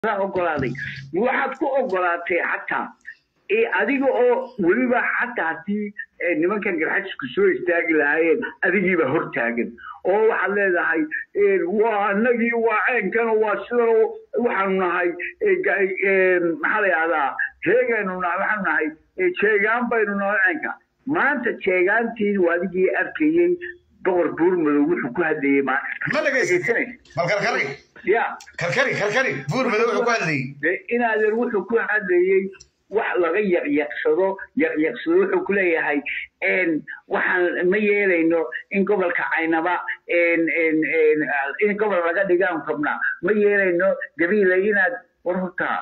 ogolaaday waxaad ku ogolaatay xataa adiga oo weliba xataa haddii nimankan garxajisku soo istaagi lahaayeen adigiiba hortaagan oo waxaad leedahay waa anagii waa ceenkano waa sidan waxaanu nahay maxaa la yahdaa heegaynu nahay waxaanu nahay jeegaan baynu nahay ceenka maanta jeegaantii adigii arkayey boqor buurmadow wuxuu ku hadlayey maanta ma dhegaysan bal karkari ya karkari karkari buurmadow wuxuu ku hadlayey inaadeer wuxuu ku hadlayey wax laga yaqyaqsado yaqyaqsado wuxuu ku leeyahay waxaan ma yeelayno in gobolka caynaba in gobol laga dhigaan rabnaa ma yeelayno gabiila inaad war hortaa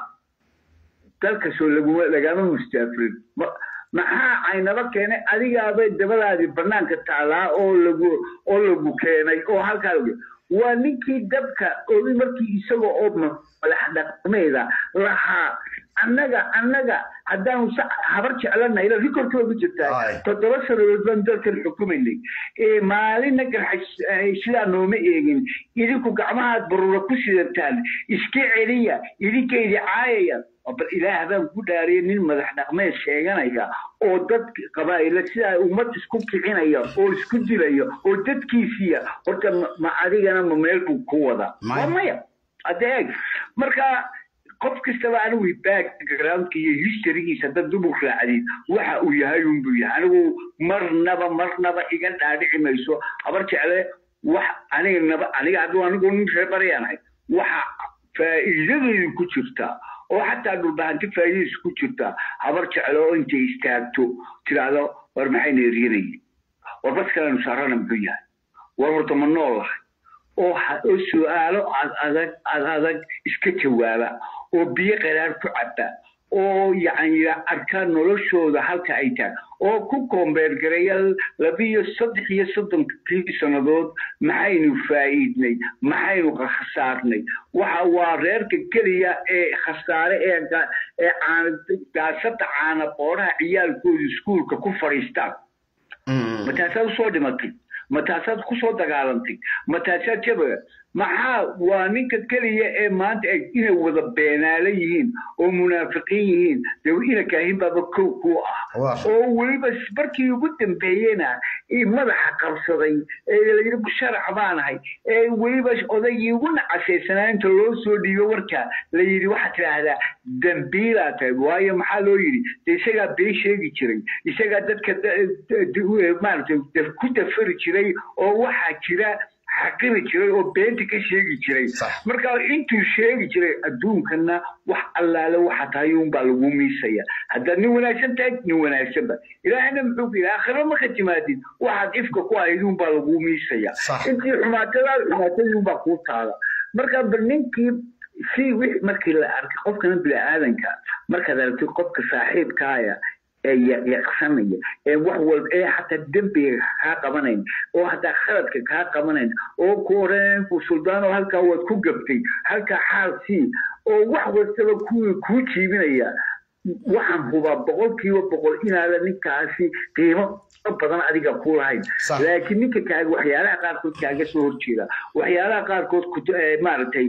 dalka soo laguma lagama mustaafirin maxaa caynaba keenay adigaabay dabadaadii banaanka taalaa oo lagu oo lagu keenay oo halkaa waa ninkii dabka ogi markii isaga oo madax dhaqmeeda lahaa annaga annaga haddaanu habar jeclanay rikorkooda ku jirtaa toddoba sanadood baan dalkan xukumaynay maalina garxaj sidaa nooma eegin idinku gacmahaad baruura ku sidataan iska celiya idinkaydi caayaya bal ilaah baan ku dhaariyay nin madax dhaqmeed sheeganaya oo dad qabaa'ila sidaa ummad isku kicinaya oo isku dilaya oo dadkiisiya horta ma adigana ma meel buu ku wadaa waa maya adeeg marka qof kastaba anigu backgroundka iyo historygiisa dad dubug raacdid waxa uu yahay unbuu yahay anigu marnaba marnaba iga dhaadhici mayso habar jecle wax aniga naba aniga hadduu anigu nin reer baryaanahay waxa faa'iidadeedu ku jirtaa oo xataa dhulbahanti faa'iidadiisu ku jirtaa habar jeclo oo intay istaagto tiraahdo war maxayna eryanayeen war bas kalenu saarana muxuu yahay war horta ma nool lahay oo oo su-aalo ad adag ad adag iska jawaaba oo biyo qaraar ku caba oo yacni arkaa noloshooda halka ay tahay oo ku koombeergareeya labiyo saddex iyo soddonkii sannadood maxaynu faa'iidnay maxaynu khasaarnay waxa waa reerka keliya ee khasaare ee ee caana gaasada caana qoodhaha ciyaalkooda iskuulka ku fadhiistaan ma taasaad usoo dhimatay ma taasaad kusoo dagaalantay ma taasaad jabaga maxaa waa ninka keliya ee maanta inay wada beenaala yihiin oo munaafiqiin yihiin de ina kaahin baaba kow ku ah oo weliba markii ugu dambeeyena madaxa qabsaday ee layidhi busharax baanahay ee weliba odaygii ugu nacasaysanaa inta loo soo dhiibo warka la yidhi waxaad tidhaahdaa dambiilaa tahay waayo maxaa loo yidhi de isagaa been sheegi jiray isagaa dadka maaragtay ku dafari jiray oo waxaa jira xaqiri jiray oo beenta ka sheegi jiray marka intuu sheegi jiray adduunkana wax allaale waxa tahay unbaa lagu miisaya haddaad nin wanaagsan tahay nin wanaagsanba ilaahina muxuu ku yidhi aakhiro marka timaadid waxaad ifka ku ahayd unbaa lagu miisaya intii xumaatadaad xumaatadii unbaa kuu taala marka bal ninkii si wix markii la arkay qofkana bini-aadanka markaad aragtid qofka saaxiibkaaya ee yaqsanaya ee wax walba ee xataa dembiga kaa qabanayn oo hataa khaladka kaa qabanayn oo ku odhanaya ku suldaano halkaa waad ku gabtay halkaa xaal sii oo wax wastaba kuwii kuu jiibinaya waxaan hubaa boqolkiiba boqol inaada ninkaasi qiimo badan adiga ku lahayn laakiin ninka kaaga waxyaalaha qaarkood kaaga soo horjeeda waxyaalaha qaarkood maaragtay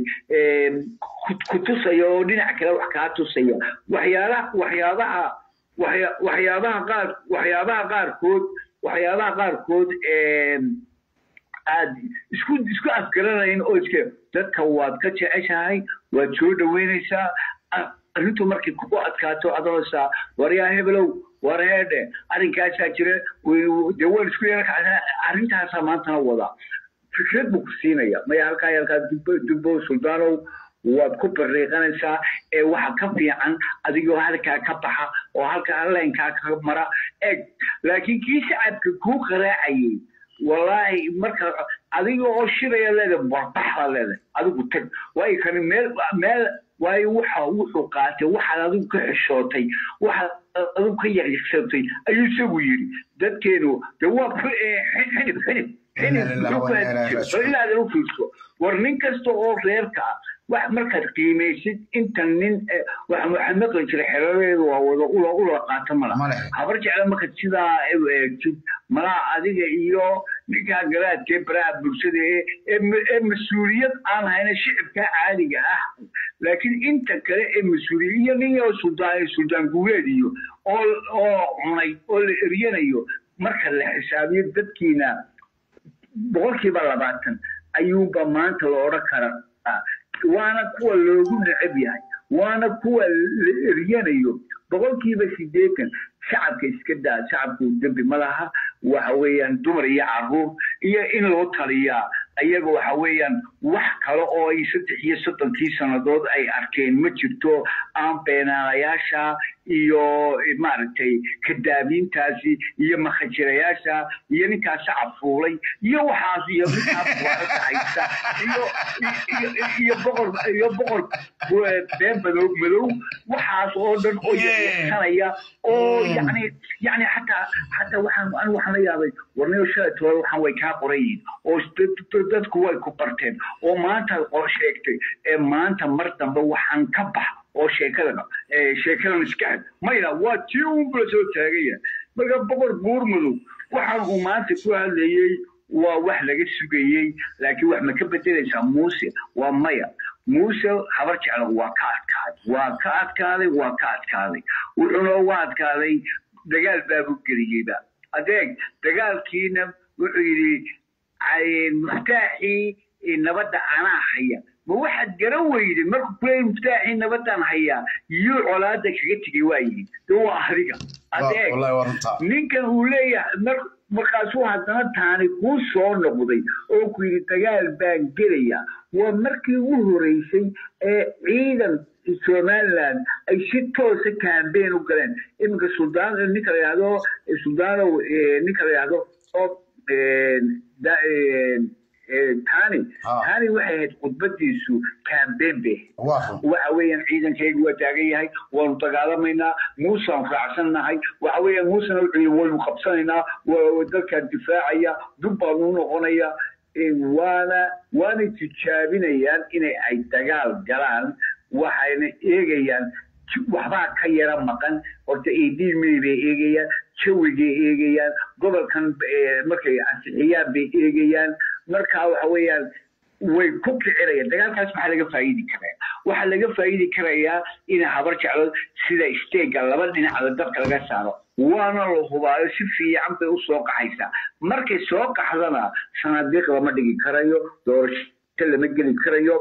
ku tusaya oo dhinac kale wax kaa tusaya waxyaalaha waxyaabaha waxyaabaha qaar waxyaabaha qaarkood waxyaabaha qaarkood aad isku isku afgaranayn oo iska dadka waad ka jeceshahay waad soo dhaweynaysaa arrintu markay kugu adkaato adoosaa waryaa hebelow war heedhe arrinkaasaa jira dee waan isku yeelka arrintaasaa maantana wadaa fikrad buu ku siinaya maya halkaa halkaa dubbo suldaanow waad ku bariiqanaysaa ee waxa ka fiican adigoo halkaa ka baxa oo halkaa leenkaa ka mara eg laakiin kii shacabka kuu qaraacayay wallaahi marka adiga oo shiraya leedahay warbaxda leedahay adigu tag waayo kani meel meel waayo waxa wuxuu qaatay waxaad adigu ka xishootay waxaad adigu ka yaqiiqsatay ayuu isagu yidhi dadkeenu de waa xinib xinib ilaadan u fiirso war nin kasta oo reerka ah wax markaad qiimaysid inta nin waxaan waxaan maqli jiray xeradeedu waa wada ula ula qaato mala Male. habar jecla marka sidaa u eegtid malaa adiga iyo ninkaa garaadka ee baraha bulshada ee ee ma- ee mas-uuliyad aan hayna shicibka caadiga ah laakiin inta kale ee mas-uuliyad iyo nin oo suldaan suldaan guuleed iyo oo oo cunay oo la eryanayo marka la xisaabiyo dadkiina boqolkiiba labaatan ayuunba maanta la odhan karaa waana kuwa loogu necab yahay waana kuwa la eryanayo boqolkiiba sideetan shacabka iska daa shacabku dembi ma laha waxa weeyaan dumar iyo caruur iyo in loo taliyaa ayaga waxa weeyaan wax kale oo ay saddex iyo soddonkii sannadood ay arkeen ma jirto aan beenaalayaasha iyo maaragtay kadaabiintaasi iyo makhajirayaasha iyo ninkaa shacab fuulay iyo waxaas iyo ninkaa buwaarada haysta iyo iyo- iyo boqor iyo boqor been madow madow waxaas oo dhan oo yasanaya oo yani yani xataa xataa waxaan anigu waxaan la yaabay warniyo shalay toban waxaan way kaa qoran yihiin oo dad- dadku way ku barteen oo maanta oo sheegtay ee maanta mar dambe waxaan ka bax oo sheekada ee sheekadan iska had mayna waa tii uunbula soo taagaya marka boqor buur madow waxaan uu maanta ku hadlayey waa wax laga sugayey laakiin wax ma ka bedelaysaa muuse waa maya muuse habar jecla waa ka adkaaday waa ka adkaaday waa ka adkaaday wuxuuna uga adkaaday dagaal baabu geliyeyba adeeg dagaalkiina wuxuu yidhi ay- muftaaxii nabadda anaa haya ma waxaad garan weyday markuu kuleeyay muftaaxii nabadaan hayaa yuu colaada kaga tegay waa yidhi de waa adiga adeeg wallahi waa runtaa ninkan uu leeyahay mar markaasuu haddana taani kuu soo noqday oo ku yidhi dagaal baan gelaya waa markii ugu horeysay ee ciidan somaliland ay si toosa campaign u galeen iminka suldaan ninka la yidhahdo suldaanow eh, ninka la yidhahdo oo eh, da- eh, eh, tani Ah. tani waxay ahayd khudbadiisu campaign bay ahayd waa run waxa weeyaan ciidankaygu waa taagan yahay waanu dagaalamaynaa muusaan raacsannahay waxa weeyaan muusena wuxuu yidhi waynu qabsanaynaa waa dalkaan difaacaya dub baanu u noqonaya Eh, waana waana tijaabinayaan inay ay dagaal galaan waxayna eegayaan j- waxbaa ka yara maqan horta edilmey bay eegayaan jawigay eegayaan gobolkan eh, markay ansixiyaan bay eegayaan marka waxa weeyaan way ku kicinayaan dagaalkaas maxaa laga faa'iidi karaa waxaa laga faa'iidi karayaa in habar jeclo sida isteega laba dhinacda dadka laga saaro waana la hubaayo si fiican bay usoo qaxaysaa markay soo qaxdana sanadiiq lama dhigi karayo doorasho lama geli karayo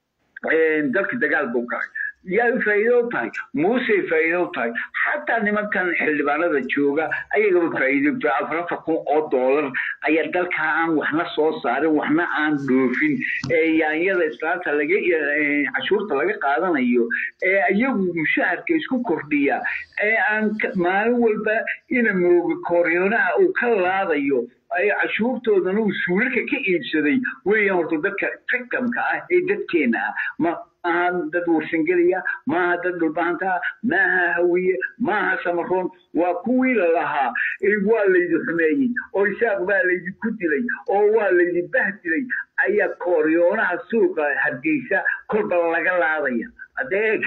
dalka dagaal buu galay yaa faa'iido u tahay muusey faa'iido u tahay xataa nimankan xildhibaanada jooga ayagaba faa'iido u tahay afar afar kun oo doolar ayaa dalka aan waxna soo saarin waxna aan dhoofin ee yaanyada islaanta laga eh, cashuurta laga qaadanayo ee iyagu mushaharka isku kordhiya ee aan ka- maalin walba ina mooga kooryonaha uu ka laadayo ay cashuurtoodana uu suulalka ka iibsaday weeyaan horta dadka victimka ah ee dadkeena ah ma aha dad warsangelaya maaha dad dhulbaanta ah maaha hawiye maaha samaroon waa kuwii la lahaa ee waa laydi xumeeyey oo isaaq baa laydinku dilay oo waa laydi bahdilay ayaa kooriyoonaha suuqa hargeysa kolba laga laadaya adeeg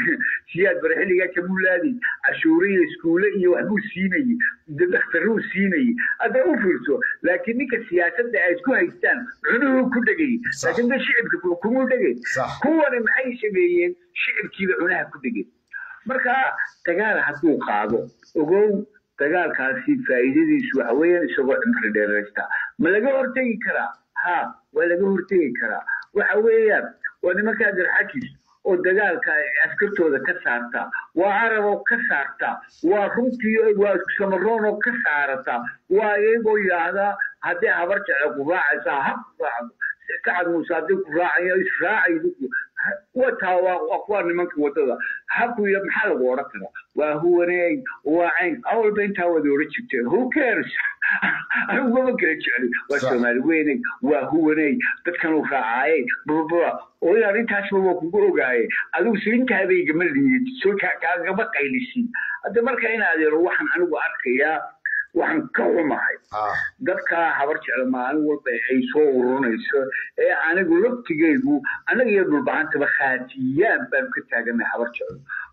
siyaad bare xilligaa jamulaadi cashuure iyo iskuule iyo waxbuu siinayey dakhtaruu siinayey hadda u fiirso laakiin ninka siyaasadda ay isku haystaan cunuhu ku dhegay laakiin da shicibka kumuu dhegay Sax. kuwani maxay sameeyeen shicibkiiba cunaha ku dhegay marka dagaal hadduu qaado ogow dagaalkaasi faa'iidadiisu waxa weeyaan isagoo cimri dheeraysta ma laga hortegi karaa ha waa laga hortegi karaa waxa weeyaan waa nimankaa garxajis oo dagaalka askartooda ka saarta waa arab oo ka saarta waa runtii waa samaroon oo ka saarata waa iyagoo yidhaahdaa haddii habar jece ku raacaysaa ha ku raacdo sacad muuse haddii ku raacayo israacaydu wataa waa waa kuwa nimanka wadada haku iyo maxaa lagu odhan karaa waa huwaneey waa cayn awalba intaa wada odhan jirteen who cares anigu mama kala jecli waa Sax. soomaali weyney waa huwaney dadkan uu raacaaye bababa oo in arrintaasba waa kugu ogaaye adigu silintaadayga ma liid soo ka- kaagama qaylisin hadda marka in adeero waxaan anigu arkayaa waxaan ka xumahay ah dadka habar jecel maalin walba ay soo ururinayso ee anigu laftigeygu annaga iyo dhulbahantaba khaatiyaan baan ka taaganay habar jecel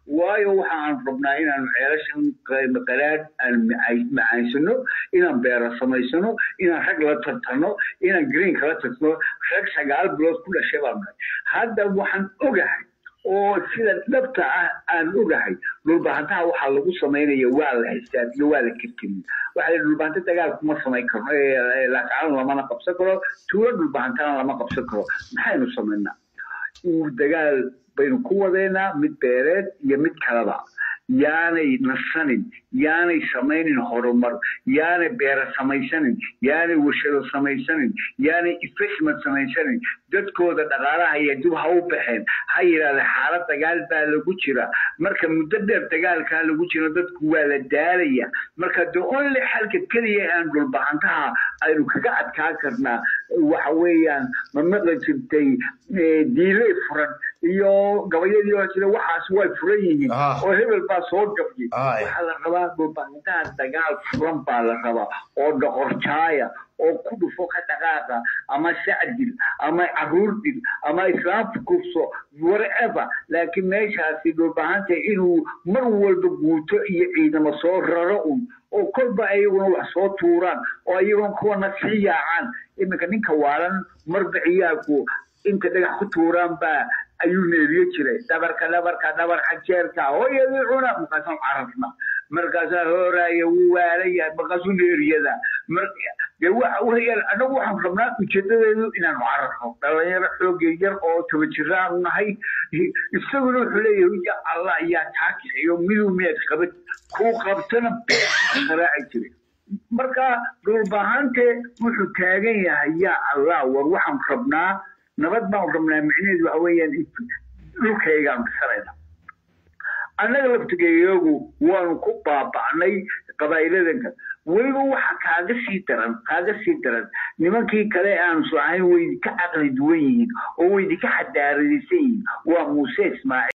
waayo waxa aan rabnaa inaanu ceelashan qaraad aan macaansano inaan beero samaysano inaan rag la tartano inaan greenka la tartano rag sagaal bilood ku dhashay baan nahay hadda waxaan ogahay oo sida dhabta ah aan ogahay dhulbahantaha waxaa lagu samaynaya waa la xisaabiyo waa la kirkiriyo waxaa la dhulbahanta dagaal kuma samayn karno laakacan lamana qabsan karo tuulo dhulbahantana lama qabsan karo maxaynu samaynaa dagaal baynu ku wadeynaa mid beereed iyo mid kaleba yaanay nasanin yaanay samaynin horumar yaanay beera samaysanin yaanay warshado samaysanin yaanay investment samaysanin dadkooda dhaqaalaha iyo dib ha u baxeen ha yidhahda xaalad dagaal baa lagu jira marka muddo dheer dagaalkaa lagu jiro dadku waa la daalaya marka the only xalka keliya aan dhulbahantaha aynu kaga adkaa karnaa waxa weeyaan ma maqli jirtay diiley furan iyo gabayadii oo jira waxaas way furan yihiin oo hebel baa soo gabiyey waxaa la rabaa dhulbahantaha dagaal furan baa la rabaa oo dhoqorjaaya oo ku dhufo ka dhaqaaqa ama sacdil ama caruur dil ama islaam kufso whatever laakiin meeshaasi dhulbahanta inuu mar walba guuto iyo ciidamo soo raro un oo kolba ayaguna wax soo tuuraan oo ayaguna kuwana sii yaacaan iminka ninka waalan marba ciyaalku inta dhagax ku tuuraan baa ayuu neeriye jiray dhabarka dhabarka dhabarka jeerka hooyadii cuna markaasaan cararna markaasaa hooraya wuu waalaya markaasuu neeriyada de waxa weeyaan anagu waxaan rabnaa ujeedadeedu inaanu cararno dhalinyaro xoogay yar oo toba jiraan nahay isaguna wuxuu leeyahay ya allah yaa taa kaxeeyo miduu miyaad qabad kuu qabtana qaraaci jiray marka dhulbahante wuxuu taagan yahay yaa allah war waxaan rabnaa nabad baan rabnaa micnaheedu waxa weeyaan dhulkaygaan dhisanayna annaga laftigeeyagu waanu ku baaba'nay qabaa'iladanka weliba waxa kaaga sii daran kaaga sii daran nimankii kale aansu ahayn way idinka caqli duwan yihiin oo way idinka xadaaradaysan yihiin waa muuse ismaaciil